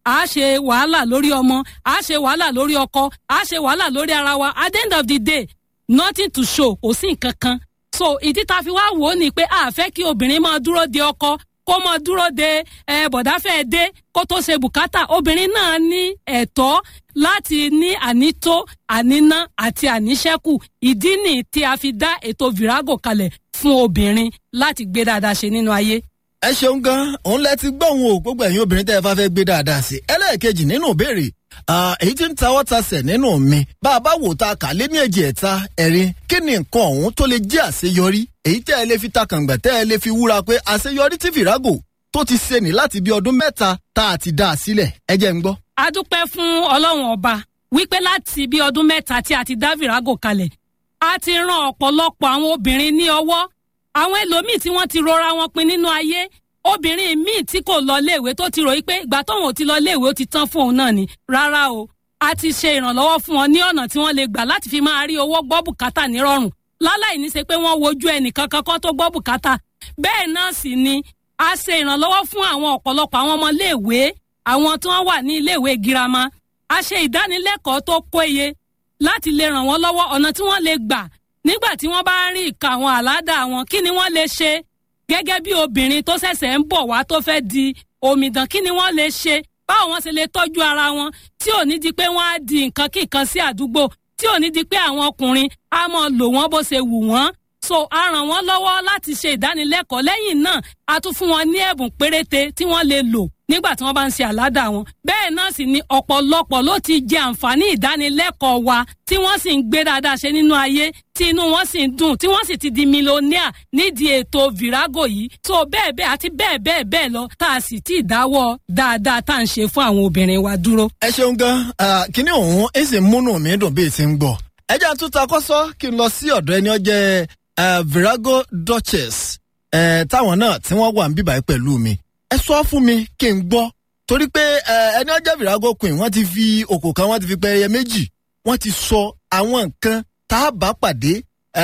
a ṣe wàhálà lórí ọmọ a ṣe wàhálà lórí ọkọ a ṣe wàhálà lórí ara wa at the end of the day nothing to show kò sí nǹkan kan so ìdí tá a fi wá wò ó ni pé a fẹ́ kí obìnrin máa dúró de ọkọ kó máa dúró de ẹ bọ̀dá fẹ́ dé kó tó ṣe bùkátà obìnrin náà ní ẹ̀tọ́ láti ní ànító àníná àti àníṣẹ́kù ìdí nì tí a fi dá ètò virago kalẹ̀ fún obìnrin láti gbé dáadáa ṣe nínú ayé. ẹ ṣeun gan òun lẹ ti gbọ́ òun o gbogbo ẹ̀yin obìnrin tẹ́ ẹ bá fẹ́ gbé dáadáa sí ẹlẹ́ẹ̀kejì nínú ìbéèrè èyí tí ń tawọ́ tasẹ̀ nínú mi bá a bá wò ta kà lé ní èjì ẹ̀ta ẹ̀rin kí ni nǹkan ọ̀hún tó lè jẹ́ àṣeyọrí èyí tẹ́ ẹ lè fi ta kàngbẹ̀ tẹ́ ẹ lè fi wúra pé àṣeyọrí tí fìrágò tó ti ṣe ní láti bí ọdún mẹ́ta tá a ti dá a sílẹ̀ ẹ jẹ́ ń gbọ́. a dúpẹ́ fún ọlọ́run ọba wípé láti bí ọdún mẹ́ta tí a ti dá virago kalẹ̀ a ti ran ọ̀pọ̀lọpọ̀ àwọn obìnrin ní ọwọ́ àwọn ẹlòmíì tí wọ́n ti rora wọn pin nínú ayé obìnrin míì tí kò lọ léèwé tó ti ròyìn pé ìgbà tóun ò ti lọ léèwé ó ti tán fún òun náà ni rárá o a ti ṣe ìrànlọ́wọ́ fún wọn ní ọ̀nà tí wọ́n lè gbà láti fi máa rí owó gbọ́ bùkátà nírọ̀rùn láláì ní ṣe pé wọ́n wojú ẹnìkan kankan tó gbọ́ bùkátà bẹ́ẹ̀ náà sì ni a ṣe ìrànlọ́wọ́ fún àwọn ọ̀pọ̀lọpọ̀ àwọn ọmọ léèwé àwọn tí wọ́n wà ní iléèwé girama a ṣe ìdánilẹ́kọ̀ọ́ tó péye láti lè ràn wọ́n lọ́wọ́ ọ̀nà tí wọ́n lè gbà nígbà tí wọ́n bá rí ìka àwọn àládà wọn kí ni wọ́n lè ṣe gẹ́gẹ́ bí obìnrin tó ṣẹ̀ṣẹ̀ ń bọ̀ wá tó fẹ́ di omidan kí ni wọ́n lè ṣe báwo wọ́n ṣe lè tọ́jú ara wọn tí ò ní di pé wọ́n á di nǹkan kí nǹkan sí àdúgbò tí ò ní di pé àwọn ọkùnrin á mọ̀ lò wọ́n bó ṣe wù wọ́n so a ràn wọ́n lọ́wọ́ láti ṣe ìdánilẹ́kọ̀ọ́ lẹ́yìn náà a tún fún wọn ní ẹ̀bùn péréte tí wọ́n lè lò nígbà tí wọ́n bá ń ṣe àládà wọn. bẹ́ẹ̀ náà sì ni ọ̀pọ̀lọpọ̀ ló ti jẹ àǹfààní ìdánilẹ́kọ̀ọ́ wa tí wọ́n sì ń gbé dáadáa ṣe nínú ayé tí inú wọn sì ń dùn tí wọ́n sì ti di mílíọ̀nìà nídìí ètò virago yìí tó bẹ́ẹ̀ bẹ́ẹ̀ àti bẹ́ẹ̀ bẹ́ẹ̀ bẹ́ẹ̀ lọ tá a sì ti dáwọ́ dáadáa tá à ń ṣe fún àwọn obìnrin wa dúró. ẹ ṣeun gan kíní òun ẹ sì múnú mi dùn bí ti ń gbọ́ ẹ jẹ́ àtúntà kọ́sọ́ kí n lọ sí ọ̀dọ̀ ẹni ọjẹ́ Uh, virago duchess uh, táwọn náà tí wọ́n wà ń bíbáyìí pẹ̀lú mi ẹ sọ fún mi kí n gbọ́ torí pé ẹni ọjọ́ virago queen wọ́n ti fi òkò kan wọ́n ti fi pẹ́ẹ́yẹ méjì wọ́n ti sọ àwọn nǹkan tá a bá pàdé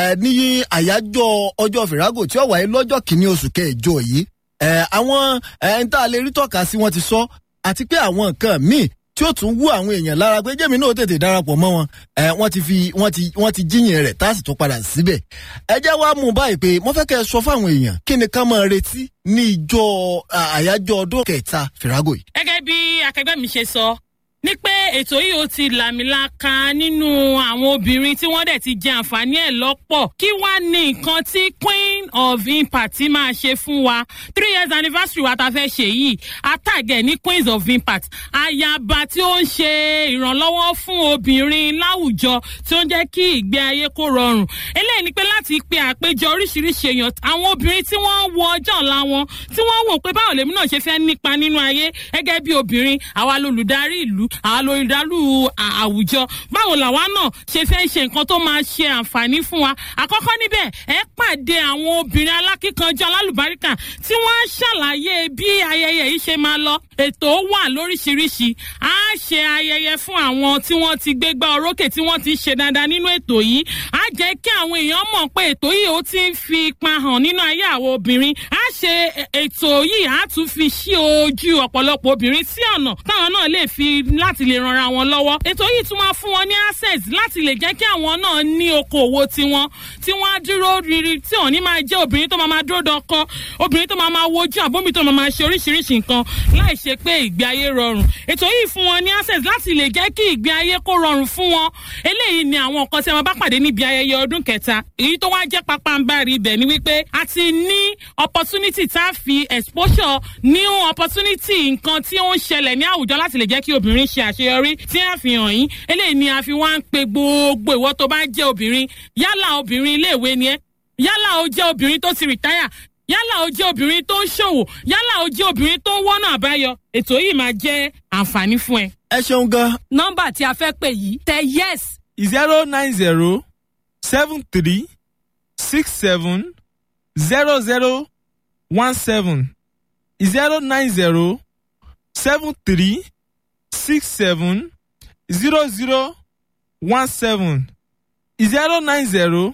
ní àyájọ́ ọjọ́ virago tí ó wáyé lọ́jọ́ kìíní oṣù kẹjọ yìí àwọn ẹni tá a lè rí tọ́ka sí wọ́n ti sọ àti pé àwọn nǹkan míì tí ó tún wú àwọn èèyàn lára pé jẹ́mi náà tètè darapọ̀ mọ́ wọn wọ́n ti fi wọ́n ti wọ́n ti jíyìn rẹ̀ tá a sì tún padà síbẹ̀. ẹ jẹ́ wá mú báyìí pé mo fẹ́ kẹ́ ẹ sọ fáwọn èèyàn kí ni ká máa retí ní ìjọ àyájọ́ ọdún kẹta fìrágò yìí. gẹ́gẹ́ bí akẹgbẹ́ mi ṣe sọ ní pé ètò yìí ó ti làmìlaka nínú àwọn obìnrin tí wọ́n dẹ̀ ti jẹ àǹfààní ẹ̀ lọ́pọ̀ kí wá ní nǹkan tí queen of impact máa ṣe fún wa three years anniversary wa ta fẹ́ ṣe yìí àtàgẹ̀ ní queens of impact ayaba tí ó ń ṣe ìrànlọ́wọ́ fún obìnrin láwùjọ tí ó ń jẹ́ kí ìgbé ayé kó rọrùn eléyìí ni pé láti pe àpéjọ oríṣiríṣi èèyàn àwọn obìnrin tí wọ́n wo ọjọ́ ọ̀la wọn tí wọ́n wò pé báwo lèmi náà ṣe fẹ́ nípa nínú ayé gẹ́gẹ́ bí obìnrin àwa lolùdarí ìlú àwọn lórídàlú àwùjọ báwo làwa náà ṣe fẹ́ ṣe nǹkan tó máa ṣe àǹfààní fún wa àkọ́kọ́ níbẹ̀ ẹ pàdé àwọn obìnrin alákíkanjú alálùbáríkà tí wọ́n á ṣàlàyé bí ayẹyẹ yìí ṣe máa lọ ètò wà lóríṣiríṣi á ṣe ayẹyẹ fún àwọn tí wọ́n ti gbégbá orókè tí wọ́n ti ṣe dáadáa nínú ètò yìí á jẹ́ kí àwọn èèyàn mọ̀ pé ètò yìí ó ti ń fi ipa hàn nínú ayé àwọn obìnrin á ṣe ètò yìí á tún fi ṣí ojú ọ̀pọ̀lọpọ̀ obìnrin sí ọ̀nà táwọn náà lè fi láti lè ranra wọn lọ́wọ́. ètò yìí tún máa fún wọn ní access láti lè jẹ́ kí àwọn náà ní okòwò tiwọn tí wọ́n á dúró riri tí wọ́n ní máa jẹ́ obìnrin tó máa máa dúró dọkọ obìnrin tó máa máa wojú àbómi tó máa máa ṣe oríṣiríṣi nǹkan láì ṣe pé ìgbé ayé rọrùn. ètò yìí fún wọn ní access láti lè jẹ́ kí ìgbé ayé kó rọrùn fún wọn. eléyìí ni àwọn nǹkan tí a máa bá pàdé níbi ayẹyẹ ọdún kẹta. èyí tó wá jẹ́ pápánbárì ibẹ̀ ni wípé a ti ní opportunity tá a fi exposure new opportunity nǹkan tí ó ń ṣẹlẹ̀ ní àwùjọ láti lè jẹ́ kí obìnrin ṣe àṣeyọrí tí a fi hàn yín eléyìí ni a fi wá ń pe gbogbo ìwọ tó bá jẹ́ obìnrin yálà obìnrin iléèwé ni ẹ́ yálà ó jẹ́ obìnrin tó ti rìtáyà yálà ó jẹ́ obìnrin tó ń ṣòwò yálà ó jẹ́ obìnrin tó ń wọ́nà àbáyọ ètò yìí máa jẹ́ àǹfààní fún ẹ. ẹ ṣeun gan. nọ́mbà tí a fẹ́ pè yìí tẹ yes. zero nine zero seven three six seven zero zero one seven zero nine zero seven three six seven zero zero one seven zero nine zero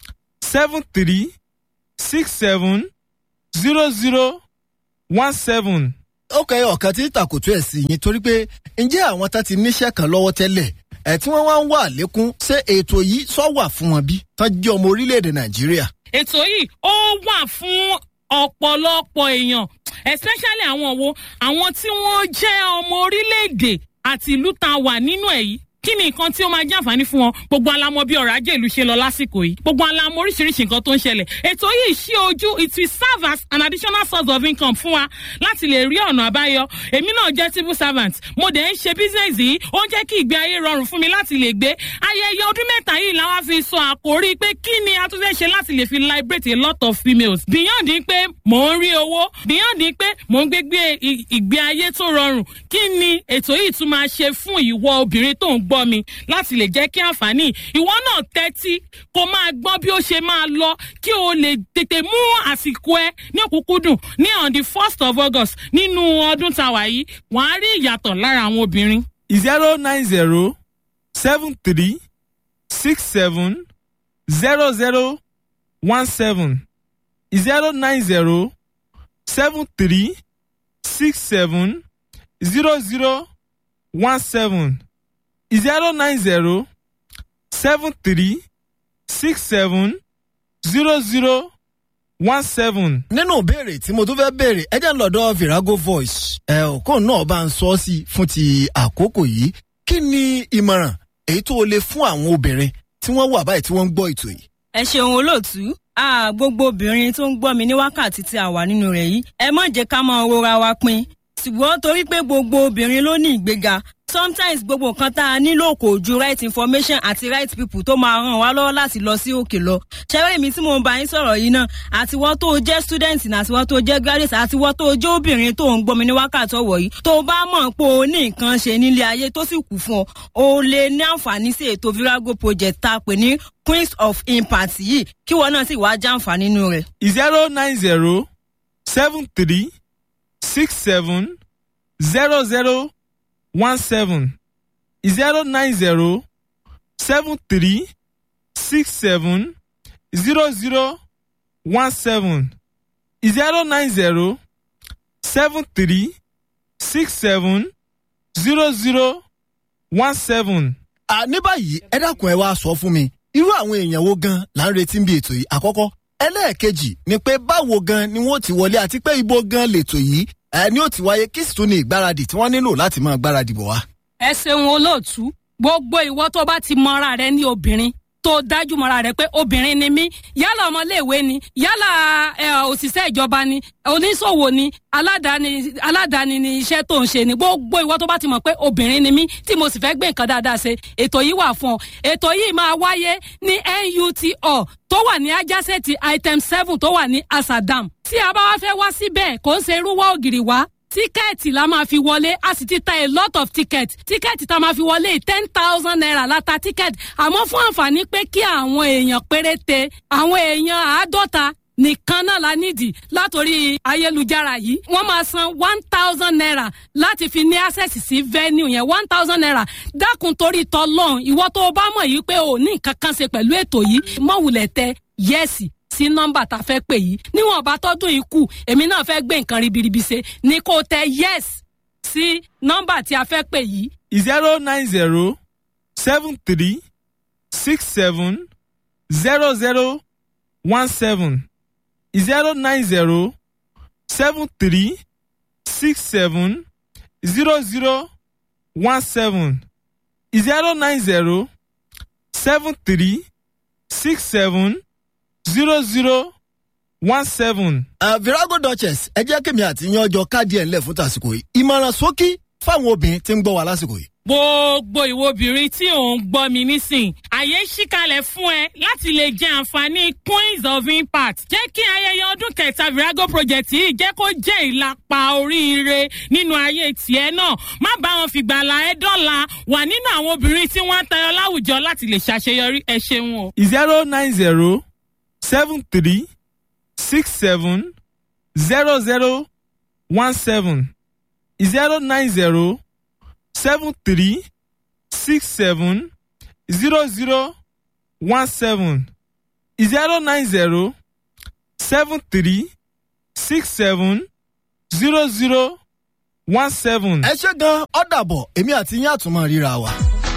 seven three six seven zero zero one seven ó kẹ́ ọ̀kan tí tàkùtù ẹ̀ sí yín torí pé ǹjẹ́ àwọn tá ti níṣẹ́ kan lọ́wọ́ tẹ́lẹ̀ ẹ̀ tí wọ́n wá ń wà lékún ṣé ètò yìí sọ wà fún wọn bí tán jẹ́ ọmọ orílẹ̀-èdè nàìjíríà. ètò yìí ó wà fún ọ̀pọ̀lọpọ̀ èèyàn especially àwọn wo àwọn tí wọ́n jẹ́ ọmọ orílẹ̀-èdè àti ìlú tá a wà nínú ẹ̀ yìí kí ni nǹkan tí ó máa jẹ́ àǹfààní fún wọn gbogbo alamọ bí ọrọ̀ ajé ìlú ṣe lọ lásìkò yìí gbogbo alamọ oríṣiríṣi nǹkan tó ń ṣẹlẹ̀ ètò yìí ṣí ojú it will serve as an additional source of income fún wa láti lè rí ọ̀nà àbáyọ èmi náà jẹ́ civil servant mo dẹ̀ ń ṣe business yìí ó ń jẹ́ kí ìgbé ayé rọrùn fún mi láti lè gbé ayẹyẹ ọdún mẹ́ta yìí làwọn fi sọ àkórí pé kí ni a tún fẹ́ ṣe láti lè fi liberate a lot of females beyond pé mò ń rí owó beyond pé mò ń gbégbé ìgbé ayé tó rọrùn kí ni ètò yìí tún máa ṣe fún ìwọ obìnrin tó ń gbọ́ mi láti lè jẹ́ kí àǹfààní ìwọ náà tẹ́tí kó máa gbọ́ bí ó ṣe máa lọ kí o lè tètè mú àsìkò ẹ ní òkúkúdùn ní on the first of august nínú ọdún tàwa yìí wọ́n á rí ìyàtọ̀ lára àwọn obìnrin. zero nine zero seven three six seven zero zero one seven zero nine zero seven three six seven zero zero one seven zero nine zero seven three six seven zero zero one seven. nínú ìbéèrè tí mo tún fẹ́ béèrè ẹ jẹ́ ń lọ́dọ̀ virago voice ẹ òkú náà bá ń sọ ọ́ sí fún ti àkókò yìí kí ni ìmọ̀ràn èyí tó o lè fún àwọn obìnrin tí wọ́n wà báyìí tí wọ́n ń gbọ́ ètò yìí. ẹ ṣeun olóòtú a gbogbo obìnrin tó ń gbọ́ mi ní wákàtí tí a wà nínú rẹ̀ yìí ẹ má jẹ́ ká máa rora wa pin ṣùgbọ́n torí pé gbogbo obìnrin ló ní ìgbéga sometimes gbogbo nǹkan tá a nílò kò ju right information àti right people tó máa ràn wá lọ́wọ́ láti lọ sí òkè lọ. ṣẹ́rẹ́ mi tí mo ń bá yín sọ̀rọ̀ yìí náà àtiwọ́ tó jẹ́ student ní àtiwọ́ tó jẹ́ graduate àtiwọ́ tó jẹ́ obìnrin tó ń gbọ́mi ní wákàtí ọ̀wọ̀ yìí tó bá mọ̀ pé o ní nǹkan ṣe nílé ayé tó sì kù fún ọ o lè ní àǹfààní sí ètò virago project tá a pè ní queens of impact yìí kí wọn náà sì wá jàǹfààní nínú rẹ̀. zero nine zero seven three six seven zero zero one seven zero nine zero seven three six seven zero zero one seven zero nine zero seven three six seven zero zero one seven. à ní báyìí ẹ dákun ẹ wá sọ fún mi irú àwọn èèyàn wo gan là ń retí bí ètò yìí àkọ́kọ́ ẹlẹ́ẹ̀kejì ni pé báwo gan ni wọ́n ti wọlé àti pé ibo gan lètò yìí ẹ ní ó ti wáyé kí sì tún ní ìgbáradì tí wọ́n nílò láti máa gbáradì bọ̀ wá. ẹ ṣeun olóòtú gbogbo ìwọ tó bá ti mọra rẹ ní obìnrin tó dájú mọra rẹ pé obìnrin ni mí yálà ọmọléèwé ni yálà òṣìṣẹ́ ìjọba ni oníṣòwò ni aládàáni aládàáni ni iṣẹ́ tó ń ṣe ni gbogbo ìwọ tó bá ti mọ̀ pé obìnrin ni mí tí mo sì fẹ́ gbé nǹkan dáadáa ṣe ètò yìí wà fún ọ ètò yìí máa wáyé ní NUTO tó wà ní ajásẹ́ẹ̀tì item seven tó wà ní asadam tí a bá wá fẹ́ wá síbẹ̀ kò ń ṣe irúwọ́ ògiri wá tíkẹ́ẹ̀tì la máa fi wọlé a sì ti ta a lot of ticket tíkẹ́ẹ̀tì tá a máa fi wọlé ten thousand naira la ta tíkẹ́ẹ̀tì àmọ́ fún àǹfààní pé kí àwọn èèyàn péréte àwọn èèyàn àádọ́ta nìkan náà la nídìí látòrí ayélujára yìí wọ́n máa san one thousand naira láti fi ní access sí venue yẹn one thousand naira dákun torí tọlọ́run ìwọ tó o bá mọ̀ yìí pé o ní nǹkan kan ṣe pẹ̀lú ètò yìí mọ̀wùlẹ̀ tẹ yẹ́sì sí nọ́mbà tá a fẹ́ pè yìí níwọ̀n bá tọ́dún yìí kù èmi náà fẹ́ gbé nǹkan ribiribi ṣe ni kò tẹ yes sí nọ́mbà tí a fẹ́ pè yìí. zero nine zero seven three six seven zero zero one seven zero nine zero seven three six seven zero zero one seven zero nine zero seven three six seven zero zero one seven. Uh, virago duchess ẹ jẹ́ kémi àti yan ọjọ́ káàdì ẹ̀ ńlẹ̀ fún tàsìkò yìí ìmọ̀ràn sókí fáwọn obìnrin tí ń gbọ́ wa lásìkò yìí. gbogbo ìwo obìnrin tí ò ń gbọ́ mi nísìn àyè ṣíkalẹ̀ fún ẹ láti lè jẹ àǹfààní queens of impact jẹ́ kí ayẹyẹ ọdún kẹta virago project yìí jẹ́ kó jẹ́ ìlàpá oríire nínú ayé tiẹ̀ náà má bá wọn fìgbàlà ẹ dọ́là wà nínú àwọn obìnrin tí wọ́n ń tayọ láwùjọ láti lè ṣàṣeyọrí ẹ ṣeun o. zero nine zero seven three six seven zero zero one seven zero nine zero seven three six seven zero zero one seven zero nine zero seven three six seven zero zero one seven. ẹ ṣe gan ọ́ dàbọ̀ èmi àti yín àtúmọ̀ ríra wa.